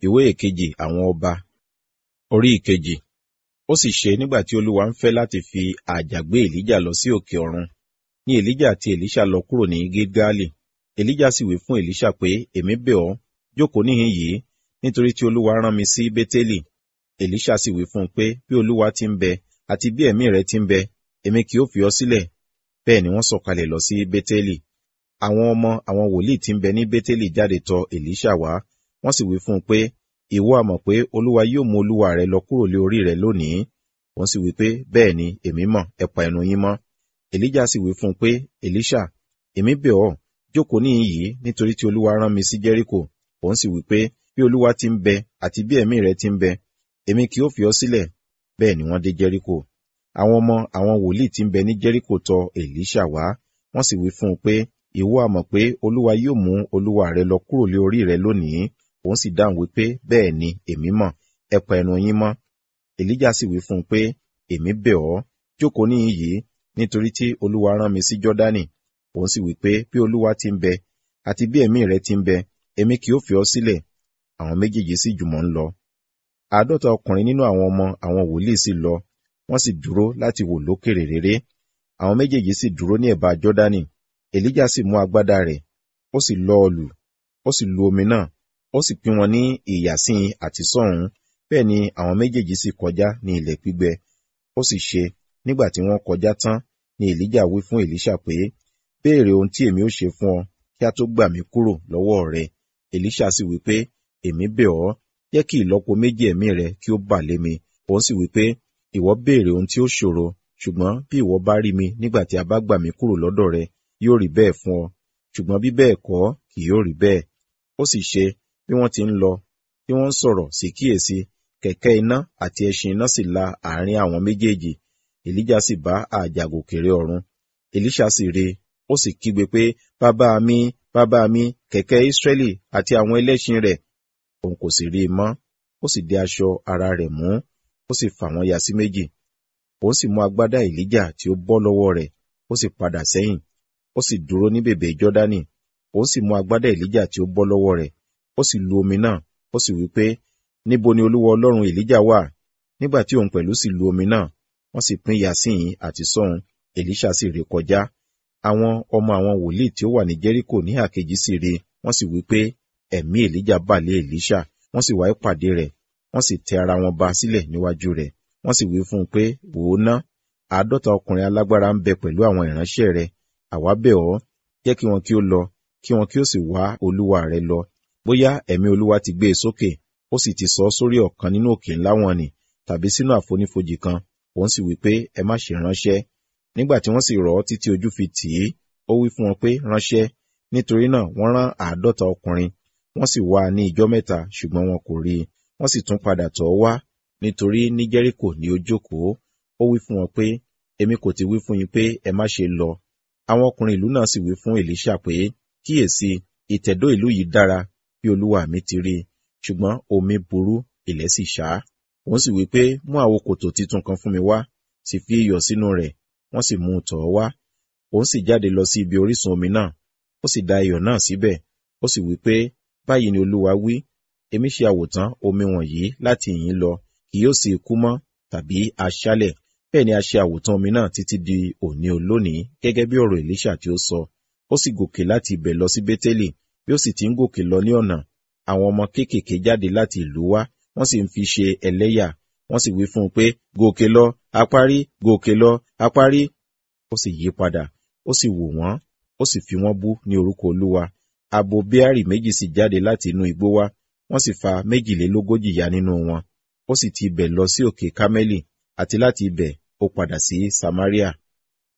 ìwé ìkejì àwọn ọba orí ìkejì ó sì ṣe nígbà tí olúwa ń fẹ́ láti fi àjà gbé èlíjà lọ sí òkè ọ̀run ní èlíjà àti èlíṣà lọ kúrò ní gilgali èlíjà sì wí fún èlíṣà pé èmi bẹ̀ ọ́ jókòó níhìn yìí nítorí tí olúwa rán mi sí bétélì èlíṣà sì wí fún un pé bí olúwa ti ń bẹ àti bí ẹ̀mí rẹ ti ń bẹ èmi kì yóò fi ọ́ sílẹ̀ bẹ́ẹ̀ ni wọ́n sọ̀kalẹ̀ lọ sí bétélì àwọn ọmọ àwọn wòlíì tí ń bẹ ní bétélì jáde tọ̀ èlíṣà wá wọ́n sì wí fún un pé ìwọ a mọ̀ pé olúwa yóò mú olúwa rẹ lọ kúrò lé orí rẹ lónìí òun sì wí pé bẹ́ẹ̀ ni èmi mọ̀ ẹ pa ẹnu yín mọ́ èlíjà sì wí fún un pé èlíṣà èmi bẹ̀ ọ́ jókòó níhìn yìí nítorí tí olúwa rán mi sí jẹ́ríkò òun sì wí pé bí olúwa ti ń bẹ àti bí ẹ̀mí rẹ ti ń bẹ èmi kì yóò fi ọ́ sílẹ̀ bẹ́ẹ̀ ni wọ́n dé jẹ́ríkò àwọn ọmọ àwọn wòlíì tí ń bẹ ní jẹ́ríkò tọ̀ èlíṣà wá wọ́n sì wí fún un pé ìwọ a mọ̀ pé olúwa yóò mú olúwa rẹ lọ kúrò lé orí rẹ lónìí òun sì dáhùn wípé bẹ́ẹ̀ ni èmi mọ̀ ẹ pa ẹnu yín mọ́ èlíjà sì wí fún un pé èmi bẹ̀ ọ́ jókòó níhìn yìí nítorí tí olúwa rán mi sí jọ́dánì òun sì wí pé bí olúwa ti ń bẹ àti bí ẹ̀mí rẹ ti ń bẹ èmi kì yóò fi ọ́ sílẹ̀ àwọn méjèèjì sì jùmọ̀ ń lọ àádọ́ta ọkùnrin nínú àwọn ọmọ àwọn wòlíì sì lọ wọ́n sì dúró láti wò lókèrè réré àwọn méjèèjì sì dúró ní ẹ̀bá jọ́dánì èlíjà sì mú agbádá rẹ̀ ó sì lọ́ ọ lù ó sì lu omi náà ó sì pín wọn ní ìyàsín àti sọ́hùn bẹ́ẹ̀ ni àwọn méjèèjì sì kọjá ní ilẹ̀ gbígbẹ ó sì ṣe nígbà tí wọ́n kọjá tán ni èlíjà wí fún èlíṣà pé béèrè ohun tí èmi ó ṣe fún ọ kí a tó gbà mí kúrò lọ́wọ́ rẹ èlíṣà sì wí pé èmi bẹ̀ ọ́ jẹ́ kí ìlọ́po méjì ẹ̀mí rẹ kí ó bà lé mi òun sì wí pé ìwọ béèrè ohun tí ó ṣòro ṣùgbọ́n bí ìwọ bá rí mi nígbà tí a bá gbà mí kúrò lọ́dọ̀ rẹ yóò rí bẹ́ẹ̀ fún ọ ṣùgbọ́n bí bẹ́ẹ̀ kọ́ kì yóò rí bẹ́ẹ̀ ó sì ṣe bí wọ́n ti ń lọ bí wọ́n ń sọ̀rọ̀ sí kíyèsí kẹ̀kẹ́ iná àti ẹṣin iná sì la àárín àwọn méjèèjì èlíjà sì bá àjàgòkèrè ọ̀run èlíṣà sì rí ó sì kígbe pé bàbá mi bàbá mi kẹ̀kẹ́ ìsírẹ́lì àti àwọn ẹlẹ́ṣin rẹ̀ òun kò sì rí i mọ́ ó sì dé aṣọ ara rẹ̀ mú ó sì fà wọ́n ya sí méjì òun sì mú agbádá èlíjà tí ó bọ́ lọ́wọ́ rẹ̀ ó sì padà sẹ́yìn ó sì dúró ní bèbè jọ́dánì òun sì mú agbádá èlíjà tí ó bọ́ lọ́wọ́ rẹ̀ ó sì lu omi náà ó sì wí pé níbo ni olúwa ọlọ́run èlíjà wà nígbà tí òun pẹ̀lú sì lu omi náà wọ́n sì pín yasín àti sọ́hun èlíṣà sì ré kọjá àwọn ọmọ àwọn wòlíì tí ó wà ní jẹ́ríkò ní àkejì sì rí wọ́n sì wí pé ẹ̀mí èlíjà bà lé èlíṣà wọ́n sì wá ìpàdé rẹ̀ wọ́n sì tẹ ara wọn ba sílẹ̀ níwájú rẹ̀ wọ́n sì wí fún un pé wò ó ná àádọ́ta ọkùnrin alágbára ń bẹ pẹ̀lú àwọn ìránṣẹ́ rẹ̀ àwa bẹ̀ ọ́ jẹ́ kí wọn kí ó lọ kí wọn kí ó sì wá olúwa rẹ̀ lọ bóyá ẹ̀mí olúwa ti gbé e sókè ó sì ti sọ ọ́ sórí ọ̀kan nínú òkè ńlá wọn nì tàbí sínú àfonífojì kan òun sì wí pé ẹ má ṣe ránṣẹ́ nígbà tí wọ́n sì rọ̀ ọ́ títí ojú fi tì í ó wí fún wọn pé ránṣẹ́ nítorí náà wọ́n rán àádọ́ta ọkùnrin wọ́n sì wá ní ìjọ́ mẹ́ta ṣùgbọ́n wọn kò rí i wọ́n sì tún padà tọ̀ ọ́ wá nítorí ní jẹ́ríkò ni ó jókòó ó wí fún wọn pé èmi kò ti wí fún yín pé ẹ má ṣe lọ àwọn ọkùnrin ìlú náà sì wí fún èlíṣà pé kíyèsí ìtẹ̀dó ìlú yìí dára bí olúwa mi ti rí i ṣùgbọ́n omi burú ilẹ̀ sì ṣá òun sì wí pé mú àwo kòtò titun kan fún mi wá sì fi iyọ̀ sínú rẹ̀ wọ́n sì mú un tọ̀ ọ́ wá òun sì jáde lọ sí ibi orísun omi náà ó sì da iyọ̀ náà síbẹ̀ ó sì wí pé báyìí ni olúwa wí èmi ṣe àwòtán omi wọ̀nyí láti ìyín lọ kì yóò sì kú mọ́ tàbí aṣálẹ̀ bẹ́ẹ̀ ni a ṣe àwòtán omi náà títí di òní olónìí gẹ́gẹ́ bí ọ̀rọ̀ èlíṣà tí ó sọ ó sì gòkè láti ibẹ̀ lọ sí bétélì bí ó sì ti ń gòkè lọ ní ọ̀nà àwọn ọmọ kéékèèké jáde láti ìlú wá wọ́n sì ń fi ṣe ẹlẹ́yà wọ́n sì wí fún un pé gòkè lọ apárí gòkè lọ apárí ó sì yí padà ó sì wò wọ́n ó sì fi wọ́n bú ní orúkọ olúwa abo bíárì méjì sì jáde láti inú igbó wá wọ́n sì fa méjìlélógójì ya nínú wọn ó sì ti ibẹ̀ lọ sí òkè kámẹ́lì àti láti ibẹ̀ ó padà sí samaria